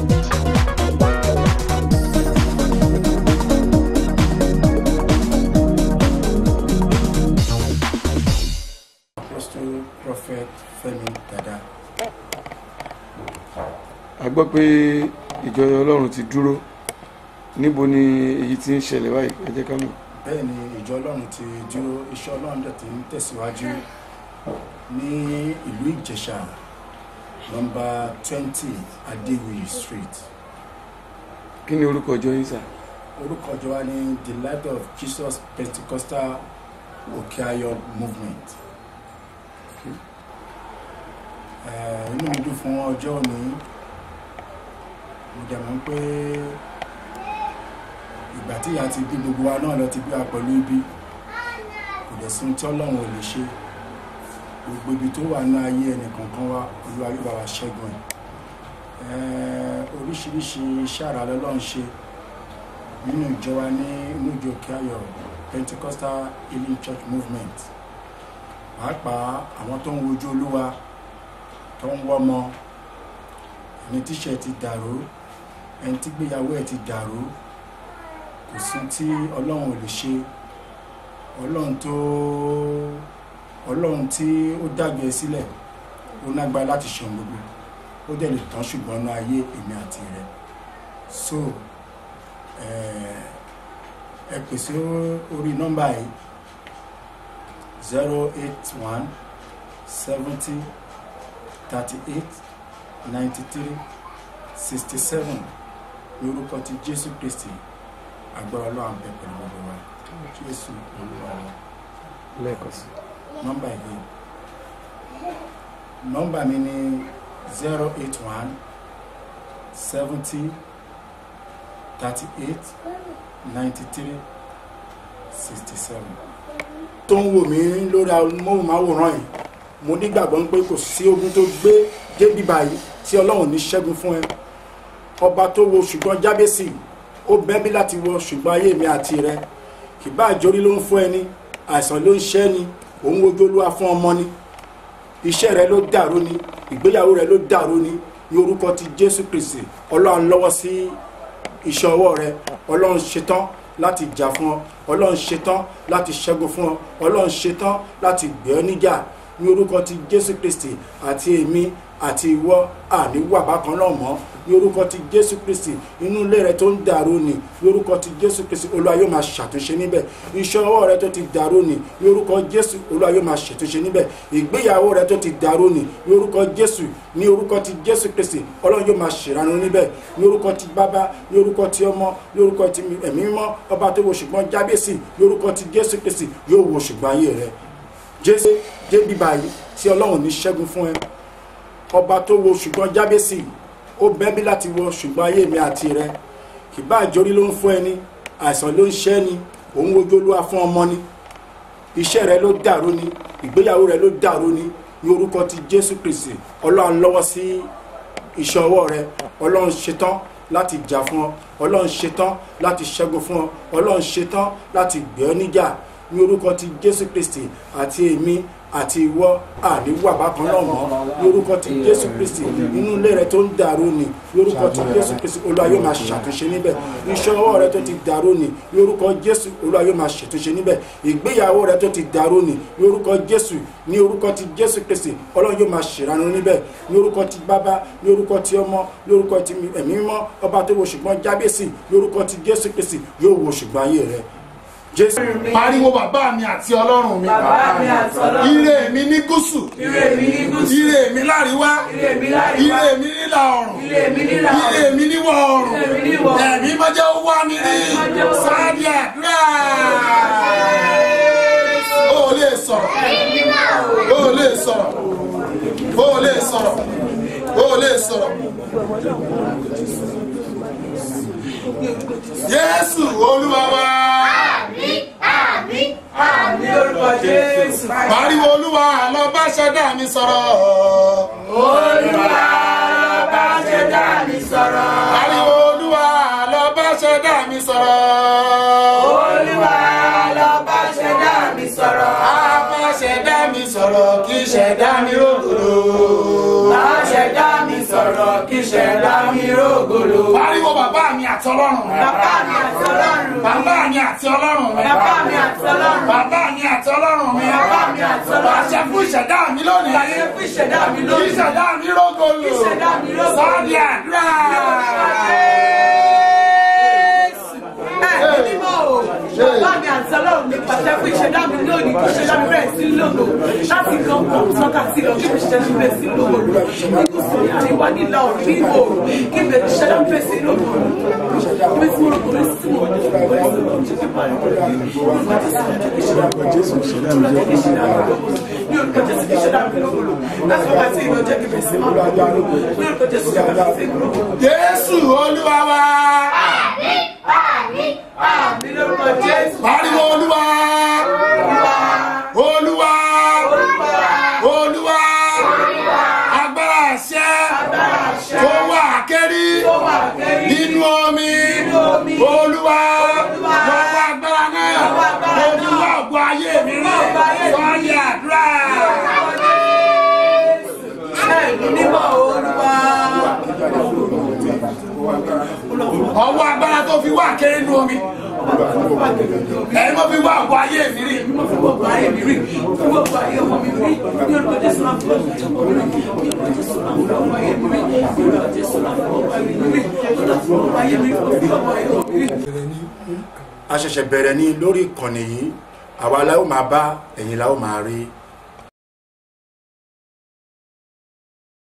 Apostle Prophet Fẹ́mi Dada. a gbọ́ pé ìjọ ọlọ́run ti dúró níbo ni èyí ti ń ṣẹlẹ̀ báyìí ẹ jẹ́ ká mọ̀. bẹ́ẹ̀ ni ìjọ ọlọ́run ti dúró iṣẹ́ ọlọ́run dẹ̀ ti ń tẹ̀síwájú ní ìlú ìjẹ̀ṣà nọmba twenty adéwìyí street kí ni orúkọ ìjọ yín sà orúkọ ìjọ wa ní the light of jesus pentecostal okeayo movement Eh, inú mi dùn fún ọjọ́ òní mo dẹ̀ mọ̀ pé ìgbà tí ìyá ti bí gbogbo wa náà lọ ti bí wa pẹ̀lú ibi kò dẹ̀ sí ohun tí ọlọ́run ò lè ṣe gbogbo ibi tó wà ní ayé ẹnì kọ̀ọ̀kan wa olúwa yóò bá wa ṣẹ́gun ẹ̀ Eh, oríṣiríṣi iṣẹ́ àrà lọ́lọ́run ṣe nínú ìjọ wa ní inú ìjọ Òkè-Ayọ̀ Pentecostal Healing Church Movement pàápàá àwọn tó ń wojú olúwa tó ń wọ́mọ ẹni tíṣẹ́ ti dàrú ẹni tí gbéyàwó ẹ̀ ti dàrú kò sí tí ọlọ́run ò lè ṣe ọlọ́run tó ọlọ́run tí ó dàgbé sílẹ̀ ó nágbára láti ṣe ohun gbogbo ó dẹ̀ lè tán ṣùgbọ́n ní ayé èmi àti rẹ̀ so eh, ẹ pèsè orí nọ́mbà yìí zero eight one seventy thirty eight ninety three sixty seven ní orúkọ ti Jésù Kristi agbára Ọlọ́run bẹ pẹ̀lú gbogbo wa Jésù Olúwa wa lẹ́ẹ̀kan sí nọ́mbà yìí nọ́mbà mi ni zero eight one seventy thirty eight ninety three sixty seven. tó ń wò mí lórí amóhùnmáwòrán yìí mo nígbàgbọ́ pé kò sí ogun tó gbé débi báyìí tí ọlọ́run ní ṣẹ́gun fún ẹ ọba tó wo ṣùgbọ́n jábẹ́sì ó bẹ́bí láti wọ ṣùgbọ́n ayé mi àti rẹ kìbá àjórí ló ń fún ẹni àìsàn ló ń ṣẹ́ ni òun wojú olúwa fún ọmọ ni iṣẹ́ rẹ ló dàrú ni ìgbéyàwó rẹ ló dàrú ni ní orúkọ ti jésù kristi ọlọ́run lọ́wọ́ sí iṣẹ́ ọwọ́ rẹ ọlọ́run ṣetán láti jà fún ọ ọlọ́run ṣetán láti ṣẹ́gun fún ọ ọlọ́run ṣetán láti gbé ọ níjà ní orúkọ ti jésù kristi àti èmi àti ìwọ àní wà bákan náà mọ́ ní orúkọ ti jésù kristi inú ilé rẹ tó ń dàrú ni ní orúkọ ti jésù kristi olúwa yóò máa ṣàtúnṣe níbẹ̀ iṣẹ́ ọwọ́ rẹ tó ti dàrú ni ní orúkọ jésù olúwa yóò máa ṣàtúnṣe níbẹ̀ ìgbéyàwó rẹ tó ti dàrú ni ní orúkọ jésù ní orúkọ ti jésù kristi ọlọ́run yóò máa ṣèrànú níbẹ̀ ní orúkọ ti bàbá ní orúkọ ti ọmọ ní orúkọ ti ẹ̀mí mímọ́ ọba tó wo ṣùgbọ́n jábẹ́sì ní orúkọ ti jésù kristi yóò wo ṣùgbọ́n ayé rẹ jésù débi báyìí tí ọlọ́run ní ṣẹ́gun fún ẹ ọba tó wo ṣùgbọ́n jábẹ́sì ó bẹ́bí láti wọ ṣùgbọ́n ayé mi àti rẹ kìbá àjórí ló ń fún ẹni àìsàn ló ń ṣẹ́ ni òun wojú olúwa fún ọmọ ni iṣẹ́ rẹ ló dàrú ni ìgbéyàwó rẹ ló dàrú ni ní orúkọ ti jésù kristi ọlọ́run lọ́wọ́ sí iṣẹ́ ọwọ́ rẹ ọlọ́run ṣetán láti jà fún ọ ọlọ́run ṣetán láti ṣẹ́gun fún ọ ọlọ́run ṣetán láti gbé ọ níjà ní orúkọ ti jésù kristi àti èmi àti ìwọ àníwà bákan náà mọ́ ní orúkọ ti jésù kristi inú ilé rẹ tó ń dàrú ni ní orúkọ ti jésù kristi olúwa yóò máa ṣàtúnṣe níbẹ̀ iṣẹ́ ọwọ́ rẹ tó ti dàrú ni ní orúkọ jésù olúwa yóò máa ṣàtúnṣe níbẹ̀ ìgbéyàwó rẹ tó ti dàrú ni ní orúkọ jésù ní orúkọ ti jésù kristi ọlọ́run yóò máa ṣèrànú níbẹ̀ ní orúkọ ti bàbá ní orúkọ ti ọmọ ní orúkọ ti ẹ̀mí mímọ́ ọba tó wo ṣùgbọ́n jábẹ́sì ní orúkọ ti jésù kristi yóò wo ṣùgbọ́n ayé rẹ jésù. pariwo bàbá mi àti ọlọ́run mi Bàbá mi àti Ọlọ́run. ire mi ní gúúsù Ire mi ní gúúsù. ire mi láríwá Ire mi láríwá. ire mi nílà ọ̀run Ire mi nílà ọ̀run. ire mi níwọ̀ ọ̀run Ire mi níwọ̀ ọ̀run. ẹ̀mí mọ́jẹ́ ó wá mi ní Ẹ̀mí máa jẹ́ ó wá mi ní. sáàdì àdúrà ó lè sọ̀rọ̀ ó lè sọ̀rọ̀ ó lè sọ̀rọ̀ ó lè sọ̀rọ̀ Jésù Olúwa wa. Ní orúkọ Jésù. pariwo olúwa lọ bá ṣẹ̀dá mi sọ̀rọ̀. Olúwa bá ṣẹ̀dá mi sọ̀rọ̀. pariwo olúwa lọ bá ṣẹ̀dá mi sọ̀rọ̀. Olúwa lọ bá ṣẹ̀dá mi sọ̀rọ̀. a bá ṣẹ̀dá mi sọ̀rọ̀ kí ṣẹ̀dá mi rògbòdò. Bá ṣẹ̀dá mi sọ̀rọ̀. sọ̀rọ̀ kí ṣẹ̀dá mi rógòlò. pariwo bàbá mi àti ọlọ́run mi. Bàbá mi àti ọlọ́run mi. bàbá mi àti ọlọ́run mi. Bàbá mi àti ọlọ́run mi. bàbá mi àti ọlọ́run mi. Bàbá mi àti ọlọ́run mi. àṣẹ fún ìṣẹ̀dá mi lónìí. Láyé fún ìṣẹ̀dá mi kí lónìí. ìṣẹ̀dá mi rógòlò. Kí ìṣẹ̀dá mi rógòlò. sọ́ọ̀dì àdúrà. Ẹ̀mí mímọ́ o, bàbá mi àti ọlọ́run mi pàṣẹ fún ìṣẹ̀dá mi lónìí kí ìṣẹ̀dá mi bẹ̀rẹ̀ sí lòlò láti kan kan sọ́kà sí lọ kí ìṣẹ̀dá mi bẹ̀rẹ̀ sí lòlò ní gúúsù ní àríwá nílà òní ní ìwò kí ìṣẹ̀dá mi bẹ̀rẹ̀ sí lòlò ìwé tí mo rò kò sí mo ní ìwé tí mo jẹ́ kí máa ní orúkọ Jésù ìṣẹ̀dá mi jẹ́ kí ìṣẹ̀dá mi lòlò ní orúkọ Jésù kí ìṣẹ̀dá mi lòlò láti ọba tí ìlú jẹ́ kí bẹ̀rẹ̀ sí máa lòlò ní orúkọ Jésù kí ìṣẹ̀dá mi lòlò. jésù olúwa wa. Àmì lórúkọ Jésù. pariwo olúwa. olúwa. olúwa. agbára àṣẹ. tó wà kẹ́rí. nínú omi. olúwa. lọ́wọ́ agbára náà. olúwa ògbó ayé mi rí. sọ́ọ́dì àdúrà. Ẹ̀mí mímọ́ Olúwa. ọwọ́ agbára tó fi wà kẹ́rí nínú omi. ẹ̀yin mo fi wá ògbó ayé mi rí. Mo fi gbogbo ayé mi rí. Fi gbogbo ayé ọmọ mi rí. Ní orúkọ Jésù máa fi gbogbo ọmọ mi rí. Ní orúkọ Jésù máa fi gbogbo ayé mi rí. Ní orúkọ Jésù máa fi gbogbo ayé mi rí. Ní orúkọ gbogbo ayé mi rí. Mo fi gbogbo ayé ọmọ mi rí. a ṣẹ̀ṣẹ̀ bẹ̀rẹ̀ ní lórí ìkànnì yìí àwa la ó máa bá ẹ̀yin la ó máa rí